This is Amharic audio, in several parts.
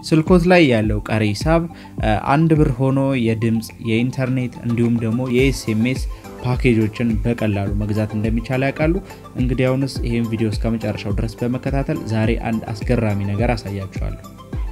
ስልኮት ላይ ያለው ቀሪ ሂሳብ አንድ ብር ሆኖ የድምፅ የኢንተርኔት እንዲሁም ደግሞ የኤስኤምኤስ ፓኬጆችን በቀላሉ መግዛት እንደሚቻል ያውቃሉ? እንግዲህ አሁንስ ይህን ቪዲዮ እስከ መጨረሻው ድረስ በመከታተል ዛሬ አንድ አስገራሚ ነገር አሳያችኋለሁ።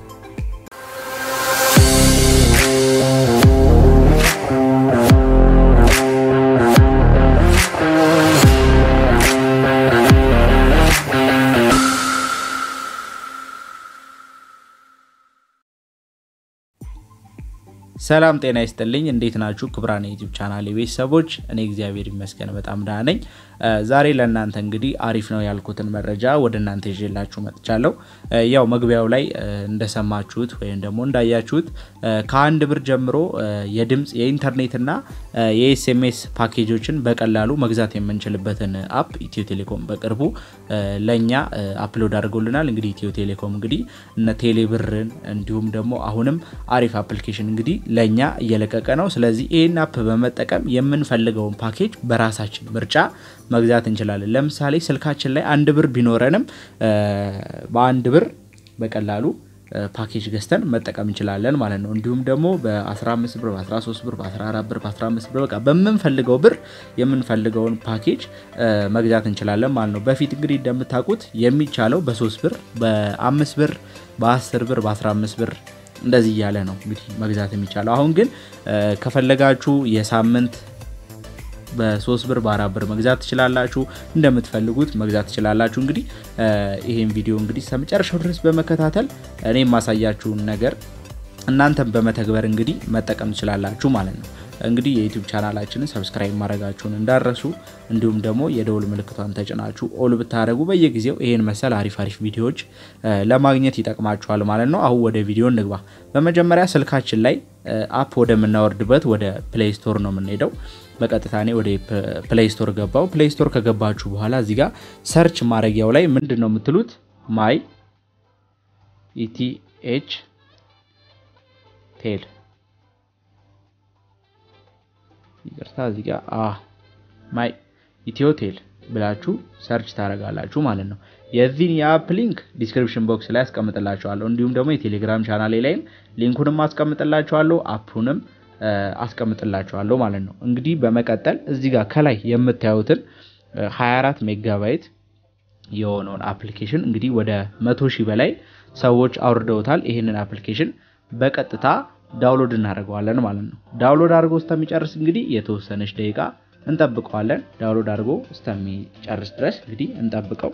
ሰላም ጤና ይስጥልኝ። እንዴት ናችሁ? ክቡራን የዩቲዩብ ቻናል ቤተሰቦች፣ እኔ እግዚአብሔር ይመስገን በጣም ደህና ነኝ። ዛሬ ለእናንተ እንግዲህ አሪፍ ነው ያልኩትን መረጃ ወደ እናንተ ይዤላችሁ መጥቻለሁ። ያው መግቢያው ላይ እንደሰማችሁት ወይም ደግሞ እንዳያችሁት ከአንድ ብር ጀምሮ የድምፅ የኢንተርኔትና የኤስኤምኤስ ፓኬጆችን በቀላሉ መግዛት የምንችልበትን አፕ ኢትዮ ቴሌኮም በቅርቡ ለእኛ አፕሎድ አድርጎልናል። እንግዲህ ኢትዮ ቴሌኮም እንግዲህ እነ ቴሌብርን እንዲሁም ደግሞ አሁንም አሪፍ አፕሊኬሽን እንግዲህ ለእኛ እየለቀቀ ነው። ስለዚህ ይህን አፕ በመጠቀም የምንፈልገውን ፓኬጅ በራሳችን ምርጫ መግዛት እንችላለን። ለምሳሌ ስልካችን ላይ አንድ ብር ቢኖረንም በአንድ ብር በቀላሉ ፓኬጅ ገዝተን መጠቀም እንችላለን ማለት ነው። እንዲሁም ደግሞ በ15 ብር፣ በ13 ብር፣ በ14 ብር፣ በ15 ብር በቃ በምንፈልገው ብር የምንፈልገውን ፓኬጅ መግዛት እንችላለን ማለት ነው። በፊት እንግዲህ እንደምታውቁት የሚቻለው በ3 ብር፣ በ5 ብር፣ በ10 ብር፣ በ15 ብር እንደዚህ እያለ ነው እንግዲህ መግዛት የሚቻለው። አሁን ግን ከፈለጋችሁ የሳምንት በሶስት ብር በአራት ብር መግዛት ትችላላችሁ። እንደምትፈልጉት መግዛት ትችላላችሁ። እንግዲህ ይሄን ቪዲዮ እንግዲህ እስከመጨረሻው ድረስ በመከታተል እኔ የማሳያችሁን ነገር እናንተም በመተግበር እንግዲህ መጠቀም ትችላላችሁ ማለት ነው። እንግዲህ የዩቲዩብ ቻናላችንን ሰብስክራይብ ማድረጋችሁን እንዳረሱ እንዲሁም ደግሞ የደውል ምልክቷን ተጭናችሁ ኦል ብታደረጉ በየጊዜው ይሄን መሰል አሪፍ አሪፍ ቪዲዮዎች ለማግኘት ይጠቅማችኋል ማለት ነው። አሁን ወደ ቪዲዮ እንግባ። በመጀመሪያ ስልካችን ላይ አፕ ወደምናወርድበት ወደ ፕሌይ ስቶር ነው የምንሄደው። በቀጥታ እኔ ወደ ፕሌይ ስቶር ገባው። ፕሌይ ስቶር ከገባችሁ በኋላ እዚህ ጋር ሰርች ማድረጊያው ላይ ምንድን ነው የምትሉት ማይ ኢቲኤች ቴል ይቅርታ እዚህ ጋር ማይ ኢትዮ ቴል ብላችሁ ሰርች ታደርጋላችሁ ማለት ነው። የዚህን የአፕ ሊንክ ዲስክሪፕሽን ቦክስ ላይ አስቀምጥላችኋለሁ። እንዲሁም ደግሞ የቴሌግራም ቻናሌ ላይም ሊንኩንም አስቀምጥላችኋለሁ፣ አፑንም አስቀምጥላችኋለሁ ማለት ነው። እንግዲህ በመቀጠል እዚህ ጋር ከላይ የምታዩትን 24 ሜጋባይት የሆነውን አፕሊኬሽን እንግዲህ ወደ መቶ ሺህ በላይ ሰዎች አውርደውታል። ይህንን አፕሊኬሽን በቀጥታ ዳውንሎድ እናደርገዋለን ማለት ነው። ዳውንሎድ አድርጎ እስከሚጨርስ እንግዲህ የተወሰነች ደቂቃ እንጠብቀዋለን። ዳውንሎድ አድርጎ እስከሚጨርስ ድረስ እንግዲህ እንጠብቀው።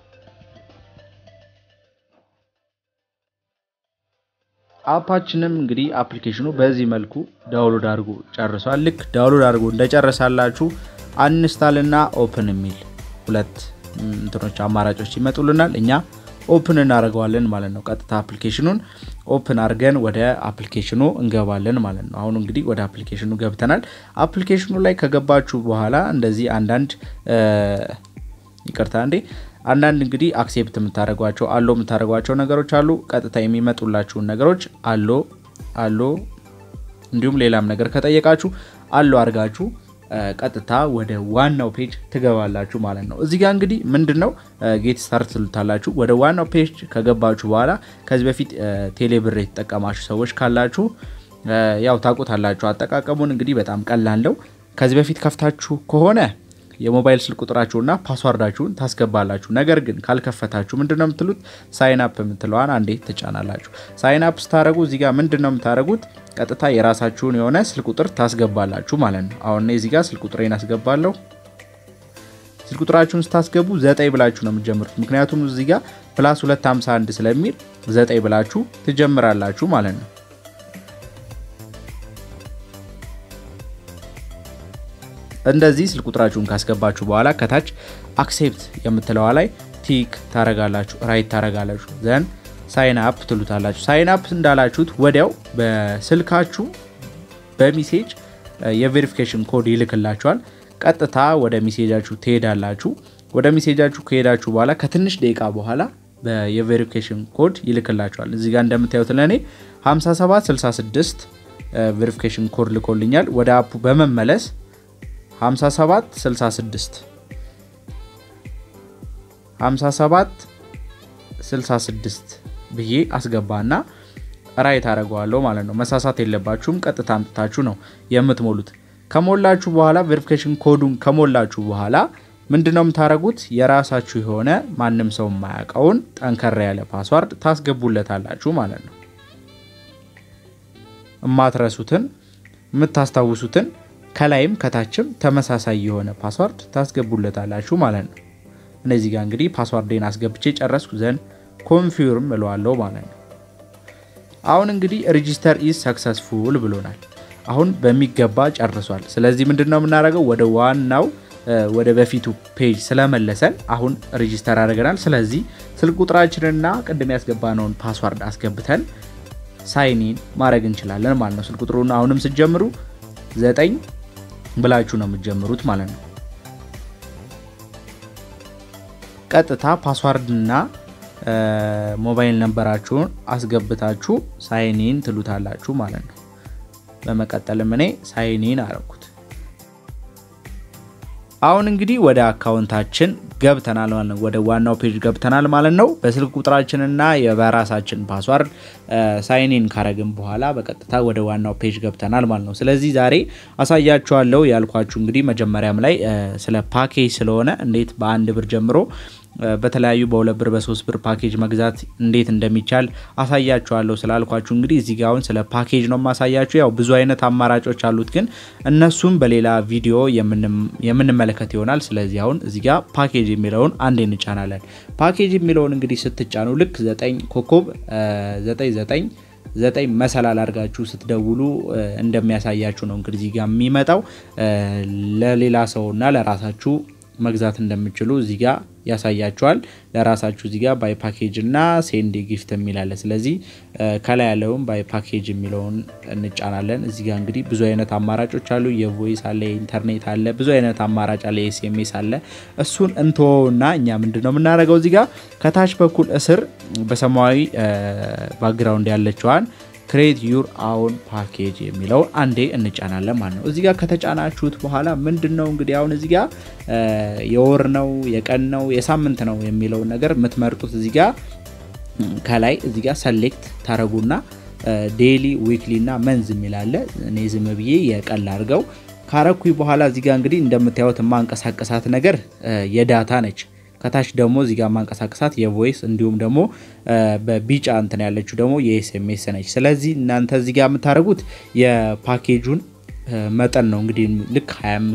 አፓችንም እንግዲህ አፕሊኬሽኑ በዚህ መልኩ ዳውንሎድ አድርጎ ጨርሷል። ልክ ዳውንሎድ አድርጎ እንደጨረሳላችሁ አንስታል እና ኦፕን የሚል ሁለት እንትኖች አማራጮች ይመጡልናል። እኛ ኦፕን እናደርገዋለን ማለት ነው። ቀጥታ አፕሊኬሽኑን ኦፕን አድርገን ወደ አፕሊኬሽኑ እንገባለን ማለት ነው። አሁን እንግዲህ ወደ አፕሊኬሽኑ ገብተናል። አፕሊኬሽኑ ላይ ከገባችሁ በኋላ እንደዚህ አንዳንድ ይቅርታ እንዴ አንዳንድ እንግዲህ አክሴፕት የምታደርጓቸው አሎ የምታደርጓቸው ነገሮች አሉ። ቀጥታ የሚመጡላችሁን ነገሮች አሎ አሎ እንዲሁም ሌላም ነገር ከጠየቃችሁ አሎ አድርጋችሁ ቀጥታ ወደ ዋናው ፔጅ ትገባላችሁ ማለት ነው። እዚህ ጋር እንግዲህ ምንድን ነው ጌት ስታርት ትሉታላችሁ። ወደ ዋናው ፔጅ ከገባችሁ በኋላ ከዚህ በፊት ቴሌብር የተጠቀማችሁ ሰዎች ካላችሁ ያው ታውቁታላችሁ አጠቃቀሙን። እንግዲህ በጣም ቀላል ነው። ከዚህ በፊት ከፍታችሁ ከሆነ የሞባይል ስልክ ቁጥራችሁና ፓስዋርዳችሁን ታስገባላችሁ። ነገር ግን ካልከፈታችሁ ምንድነው የምትሉት ሳይን አፕ የምትለዋን አንዴ ትጫናላችሁ። ሳይን አፕ ስታደረጉ እዚህ ጋር ምንድነው የምታደረጉት ቀጥታ የራሳችሁን የሆነ ስልክ ቁጥር ታስገባላችሁ ማለት ነው። አሁን እዚህ ጋር ስልክ ቁጥሬን አስገባለሁ። ስልክ ቁጥራችሁን ስታስገቡ ዘጠኝ ብላችሁ ነው የምትጀምሩት። ምክንያቱም እዚህ ጋር ፕላስ 251 ስለሚል ዘጠኝ ብላችሁ ትጀምራላችሁ ማለት ነው። እንደዚህ ስልክ ቁጥራችሁን ካስገባችሁ በኋላ ከታች አክሴፕት የምትለዋ ላይ ቲክ ታረጋላችሁ፣ ራይት ታረጋላችሁ፣ ዘን ሳይን አፕ ትሉታላችሁ። ሳይን አፕ እንዳላችሁት ወዲያው በስልካችሁ በሚሴጅ የቬሪፊኬሽን ኮድ ይልክላችኋል። ቀጥታ ወደ ሚሴጃችሁ ትሄዳላችሁ። ወደ ሚሴጃችሁ ከሄዳችሁ በኋላ ከትንሽ ደቂቃ በኋላ የቬሪፊኬሽን ኮድ ይልክላችኋል። እዚህ ጋር እንደምታዩት ለእኔ 5766 ቬሪፊኬሽን ኮድ ልኮልኛል። ወደ አፑ በመመለስ 57 66 57 66 ብዬ አስገባና ራይት አደርገዋለሁ ማለት ነው። መሳሳት የለባችሁም። ቀጥታ አምጥታችሁ ነው የምትሞሉት። ከሞላችሁ በኋላ ቬሪፊኬሽን ኮዱን ከሞላችሁ በኋላ ምንድነው የምታደርጉት? የራሳችሁ የሆነ ማንም ሰው የማያውቀውን ጠንከራ ያለ ፓስዋርድ ታስገቡለታላችሁ ማለት ነው። የማትረሱትን የምታስታውሱትን ከላይም ከታችም ተመሳሳይ የሆነ ፓስዋርድ ታስገቡለታላችሁ ማለት ነው። እነዚህ ጋር እንግዲህ ፓስዋርዴን አስገብቼ ጨረስኩ ዘንድ ኮንፊርም እለዋለሁ ማለት ነው። አሁን እንግዲህ ሬጂስተር ኢዝ ሰክሰስፉል ብሎናል። አሁን በሚገባ ጨርሷል። ስለዚህ ምንድን ነው የምናደርገው? ወደ ዋናው ወደ በፊቱ ፔጅ ስለመለሰን አሁን ሬጂስተር አድርገናል። ስለዚህ ስልክ ቁጥራችንና ቅድም ያስገባነውን ፓስዋርድ አስገብተን ሳይኒን ማድረግ እንችላለን ማለት ነው። ስልክ ቁጥሩን አሁንም ስትጀምሩ ዘጠኝ ብላችሁ ነው የምትጀምሩት ማለት ነው። ቀጥታ ፓስዋርድና ሞባይል ነንበራችሁን አስገብታችሁ ሳይኒን ትሉታላችሁ ማለት ነው። በመቀጠልም እኔ ሳይኒን አረኩት። አሁን እንግዲህ ወደ አካውንታችን ገብተናል ማለት ነው። ወደ ዋናው ፔጅ ገብተናል ማለት ነው። በስልክ ቁጥራችንና በራሳችን ፓስዋርድ ሳይኒን ካረግን በኋላ በቀጥታ ወደ ዋናው ፔጅ ገብተናል ማለት ነው። ስለዚህ ዛሬ አሳያችኋለሁ ያልኳችሁ እንግዲህ መጀመሪያም ላይ ስለ ፓኬጅ ስለሆነ እንዴት በአንድ ብር ጀምሮ በተለያዩ በሁለት ብር በሶስት ብር ፓኬጅ መግዛት እንዴት እንደሚቻል አሳያችኋለሁ ስላልኳችሁ እንግዲህ እዚህ ጋ አሁን ስለ ፓኬጅ ነው ማሳያችሁ። ያው ብዙ አይነት አማራጮች አሉት፣ ግን እነሱም በሌላ ቪዲዮ የምንመለከት ይሆናል። ስለዚህ አሁን እዚህ ጋ ፓኬጅ የሚለውን አንዴ እንጫናለን። ፓኬጅ የሚለውን እንግዲህ ስትጫኑ ልክ ዘጠኝ ኮከብ ዘጠኝ ዘጠኝ ዘጠኝ መሰላል አድርጋችሁ ስትደውሉ እንደሚያሳያችሁ ነው እንግዲህ እዚህ ጋ የሚመጣው ለሌላ ሰውና ለራሳችሁ መግዛት እንደምችሉ እዚህ ጋር ያሳያችኋል። ለራሳችሁ እዚህ ጋር ባይ ፓኬጅ እና ሴንድ ጊፍት የሚላለ ስለዚህ ከላይ ያለውን ባይ ፓኬጅ የሚለውን እንጫናለን። እዚህ ጋር እንግዲህ ብዙ አይነት አማራጮች አሉ። የቮይስ አለ፣ የኢንተርኔት አለ፣ ብዙ አይነት አማራጭ አለ፣ የኤስኤምኤስ አለ። እሱን እንተወውና እኛ ምንድን ነው የምናደርገው እዚህ ጋር ከታች በኩል እስር በሰማያዊ ባክግራውንድ ያለችዋን ክሬት ዩር አውን ፓኬጅ የሚለውን አንዴ እንጫናለን ማለት ነው። እዚህ ጋር ከተጫናችሁት በኋላ ምንድን ነው እንግዲህ አሁን እዚህ ጋር የወር ነው የቀን ነው የሳምንት ነው የሚለውን ነገር የምትመርጡት እዚህ ጋር ከላይ እዚህ ጋር ሰሌክት ታረጉና ዴይሊ ዊክሊ እና መንዝ የሚላለ እኔ ዝም ብዬ የቀን ላድርገው ካረኩኝ በኋላ እዚህ ጋር እንግዲህ እንደምታዩት የማንቀሳቀሳት ነገር የዳታ ነች። ከታች ደግሞ እዚህ ጋር ማንቀሳቀሳት የቮይስ እንዲሁም ደግሞ በቢጫ እንትን ያለችው ደግሞ የኤስኤምኤስ ነች። ስለዚህ እናንተ እዚህ ጋር የምታደርጉት የፓኬጁን መጠን ነው እንግዲህ ልክ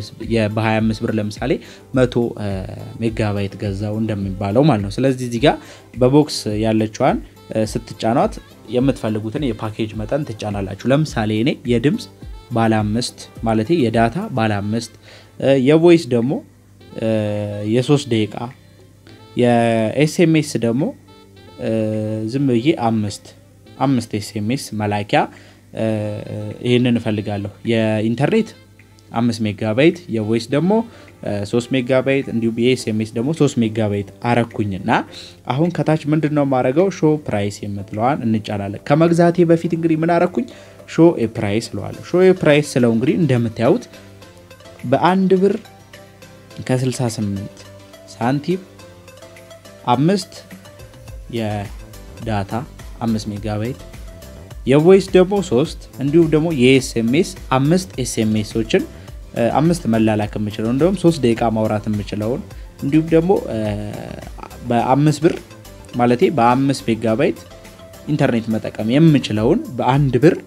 በ25 ብር ለምሳሌ 100 ሜጋባይት ገዛው እንደሚባለው ማለት ነው። ስለዚህ እዚህ ጋር በቦክስ ያለችዋን ስትጫኗት የምትፈልጉትን የፓኬጅ መጠን ትጫናላችሁ። ለምሳሌ እኔ የድምፅ ባለ አምስት ማለት የዳታ ባለ አምስት የቮይስ ደግሞ የሶስት ደቂቃ የኤስኤምኤስ ደግሞ ዝም ብዬ አምስት አምስት ኤስኤምኤስ መላኪያ ይህንን እፈልጋለሁ። የኢንተርኔት አምስት ሜጋባይት የቮይስ ደግሞ ሶስት ሜጋባይት እንዲሁም የኤስኤምኤስ ደግሞ ሶስት ሜጋባይት አረኩኝና አሁን ከታች ምንድን ነው የማደርገው ሾ ፕራይስ የምትለዋን እንጫናለን። ከመግዛቴ በፊት እንግዲህ ምን አረኩኝ? ሾ ፕራይስ ስለዋለሁ። ሾ ፕራይስ ስለው እንግዲህ እንደምታዩት በአንድ ብር ከ68 ሳንቲም አምስት የዳታ አምስት ሜጋባይት የቮይስ ደግሞ ሶስት እንዲሁም ደግሞ የኤስኤምኤስ አምስት ኤስኤምኤሶችን አምስት መላላክ የምችለው እንዲሁም ሶስት ደቂቃ ማውራት የምችለውን እንዲሁም ደግሞ በአምስት ብር ማለቴ በአምስት ሜጋባይት ኢንተርኔት መጠቀም የምችለውን በአንድ ብር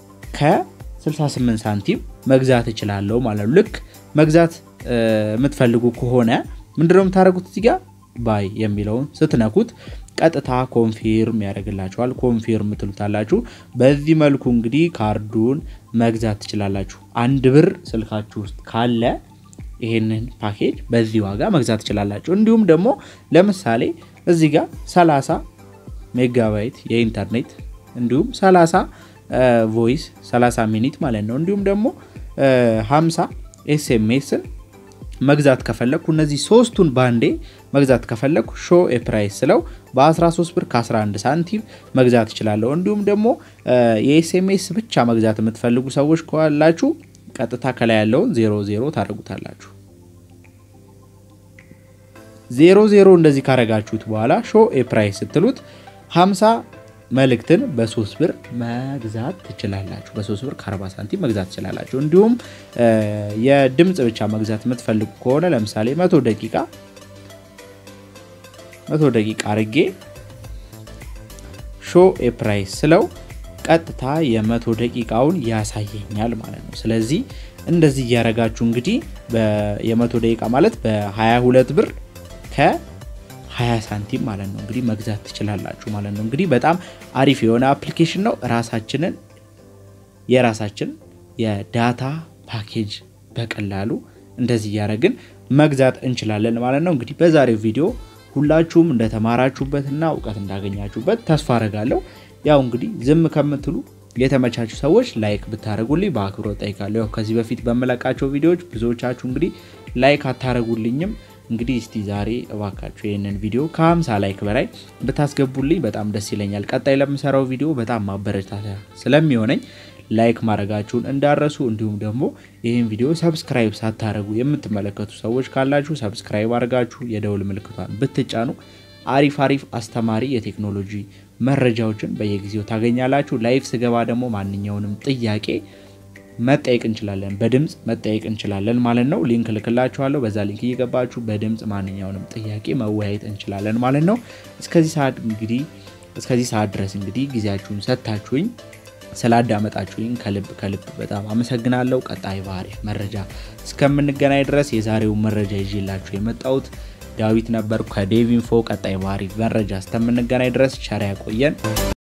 ከ68 ሳንቲም መግዛት እችላለሁ ማለት ነው። ልክ መግዛት የምትፈልጉ ከሆነ ምንድነው የምታደርጉት? እዚህ ጋር ባይ የሚለውን ስትነኩት ቀጥታ ኮንፊርም ያደርግላችኋል። ኮንፊርም ትሉታላችሁ። በዚህ መልኩ እንግዲህ ካርዱን መግዛት ትችላላችሁ። አንድ ብር ስልካችሁ ውስጥ ካለ ይሄንን ፓኬጅ በዚህ ዋጋ መግዛት ትችላላችሁ። እንዲሁም ደግሞ ለምሳሌ እዚህ ጋር 30 ሜጋባይት የኢንተርኔት እንዲሁም 30 ቮይስ 30 ሚኒት ማለት ነው እንዲሁም ደግሞ 50 ኤስኤምኤስን መግዛት ከፈለግኩ እነዚህ ሶስቱን ባንዴ መግዛት ከፈለግኩ ሾ ፕራይስ ስለው በ13 ብር ከ11 ሳንቲም መግዛት እችላለሁ። እንዲሁም ደግሞ የኤስኤምኤስ ብቻ መግዛት የምትፈልጉ ሰዎች ካላችሁ ቀጥታ ከላይ ያለውን ዜሮ ዜሮ ታደርጉታላችሁ። ዜሮ ዜሮ እንደዚህ ካረጋችሁት በኋላ ሾ ፕራይስ ስትሉት 50 መልእክትን በሶስት ብር መግዛት ትችላላችሁ። በሶስት ብር ከ40 ሳንቲም መግዛት ትችላላችሁ። እንዲሁም የድምፅ ብቻ መግዛት የምትፈልጉ ከሆነ ለምሳሌ መቶ ደቂቃ መቶ ደቂቃ አርጌ ሾ ኤፕራይስ ስለው ቀጥታ የመቶ ደቂቃውን ያሳየኛል ማለት ነው። ስለዚህ እንደዚህ እያደረጋችሁ እንግዲህ የመቶ ደቂቃ ማለት በ22 ብር ከ20 ሳንቲም ማለት ነው እንግዲህ መግዛት ትችላላችሁ ማለት ነው። እንግዲህ በጣም አሪፍ የሆነ አፕሊኬሽን ነው። ራሳችንን የራሳችን የዳታ ፓኬጅ በቀላሉ እንደዚህ እያደረግን መግዛት እንችላለን ማለት ነው። እንግዲህ በዛሬው ቪዲዮ ሁላችሁም እንደተማራችሁበትና እውቀት እንዳገኛችሁበት ተስፋ አረጋለሁ። ያው እንግዲህ ዝም ከምትሉ የተመቻቹ ሰዎች ላይክ ብታደረጉልኝ በአክብሮት ጠይቃለሁ። ያው ከዚህ በፊት በመለቃቸው ቪዲዮዎች ብዙዎቻችሁ እንግዲህ ላይክ አታደረጉልኝም። እንግዲህ እስቲ ዛሬ እባካችሁ ይህንን ቪዲዮ ከ50 ላይክ በላይ ብታስገቡልኝ በጣም ደስ ይለኛል። ቀጣይ ለምሰራው ቪዲዮ በጣም ማበረታታ ስለሚሆነኝ ላይክ ማድረጋችሁን እንዳረሱ፣ እንዲሁም ደግሞ ይህን ቪዲዮ ሰብስክራይብ ሳታደረጉ የምትመለከቱ ሰዎች ካላችሁ ሰብስክራይብ አድርጋችሁ የደውል ምልክቷን ብትጫኑ አሪፍ አሪፍ አስተማሪ የቴክኖሎጂ መረጃዎችን በየጊዜው ታገኛላችሁ። ላይፍ ስገባ ደግሞ ማንኛውንም ጥያቄ መጠየቅ እንችላለን፣ በድምፅ መጠየቅ እንችላለን ማለት ነው። ሊንክ ልክላችኋለሁ። በዛ ሊንክ እየገባችሁ በድምፅ ማንኛውንም ጥያቄ መወያየት እንችላለን ማለት ነው። እስከዚህ ሰዓት እንግዲህ እስከዚህ ሰዓት ድረስ እንግዲህ ጊዜያችሁን ሰጥታችሁኝ ስላዳመጣችሁኝ ከልብ ከልብ በጣም አመሰግናለሁ። ቀጣይ በአሪፍ መረጃ እስከምንገናኝ ድረስ የዛሬውን መረጃ ይዤላችሁ የመጣሁት ዳዊት ነበር ከዴቪንፎ። ቀጣይ በአሪፍ መረጃ እስከምንገናኝ ድረስ ቸር ያቆየን።